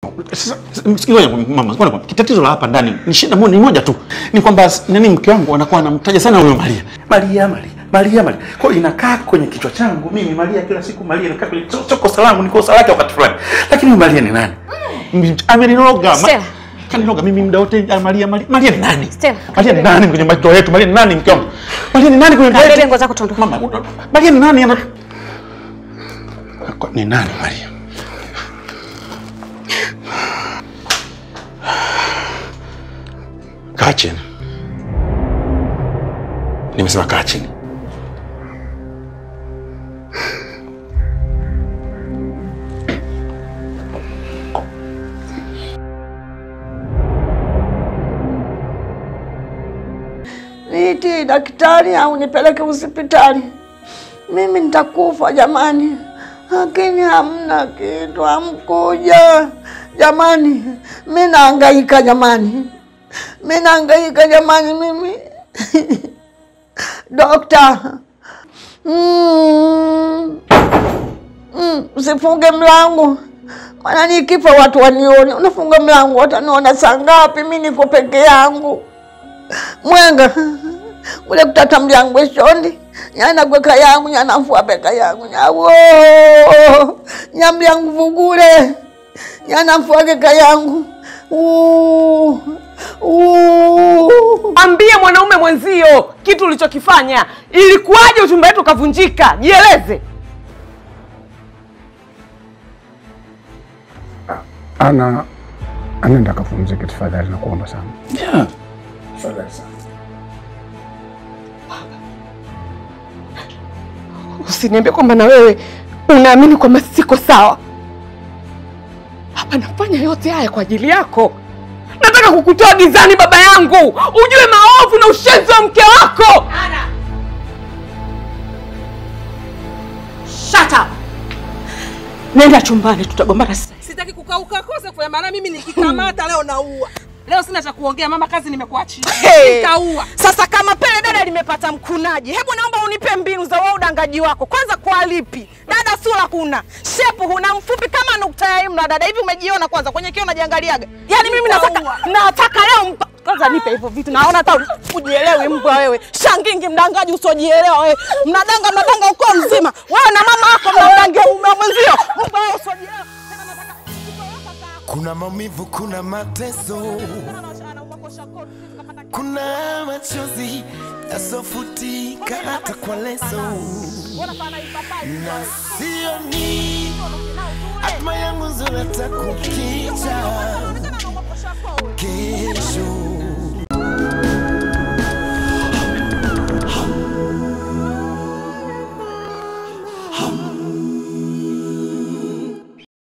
Sasa ngoja mama, ngoja kitatizo la hapa ndani ni shida moja, ni moja tu, ni kwamba nani, mke wangu anakuwa anamtaja sana huyo Maria, Maria, Maria, Maria, Maria. Kwa hiyo inakaa kwenye kichwa changu mimi Maria, kila siku Maria inakaa kwenye sio sio kosa langu, ni kosa lake wakati fulani, lakini huyu Maria ni nani? Ameniroga ma- Stella. kaniroga mimi muda wote ah, Maria, Maria, Maria ni nani? Stella. Maria ni nani kwenye macho yetu? Maria ni nani mke wangu? Maria ni nani kwenye ndoa Kabebe yetu? nguo zako tuondoke. Mama, una- Maria ni nani? Ana- Kwa- Ni nani Maria? Kaa chini. Nimesema kaa chini. Niiti daktari au nipeleke hospitali? Mimi nitakufa jamani, lakini hamna kitu, hamkuja jamani. Mi naangaika jamani, mi naangaika jamani, mimi dokta. Mm. Mm, usifunge mlango maana nikifa watu wanione. Unafunga mlango, wataniona saa ngapi? Mi niko peke yangu mwenga ule kutata mlyango eshondi nyana gweka yangu nyanafua peka yangu nyawo nyamlyangu vugule nyanafua keka yangu Uu, uu. Ambie mwanaume mwenzio kitu ulichokifanya. Ilikuwaje uchumba wetu ukavunjika? Jieleze. Ana anaenda akapumzike, tafadhali nakuomba sana. Yeah. Tafadhali sana. Usiniambie kwamba na wewe unaamini kwamba siko sawa. Hapa nafanya yote haya kwa ajili yako. Nataka kukutoa gizani, baba yangu, ujue maovu na ushenzi wa mke wako. Shut up. Nenda chumbani, tutagombana sasa. Sitaki kukauka kosa kufanya maana mimi nikikamata leo naua. Leo sina cha kuongea mama, kazi nimekuachia. Hey. Nikaua. Sasa kama pele dada limepata mkunaji, hebu naomba unipe mbinu za wewe udangaji wako. Kwanza kwa lipi? Dada sura kuna, shepu huna, mfupi kama nukta ya imla. Dada hivi umejiona kwanza kwenye kioo unajiangaliaga? Yaani mimi nataka nataka leo mpa kwanza nipe hivyo vitu. Naona hata ujielewi mbwa wewe. Shangingi mdangaji usiojielewa wewe. Mnadanga mnadanga uko mzima. Wewe na mama yako mnamdangia mume mwenzio. Mbwa wewe usiojielewa. Tena nataka Kuna maumivu, kuna mateso, kuna machozi yasofutika hata kwa leso, na sioni hatma yangu nzuri hata kukicha kesho.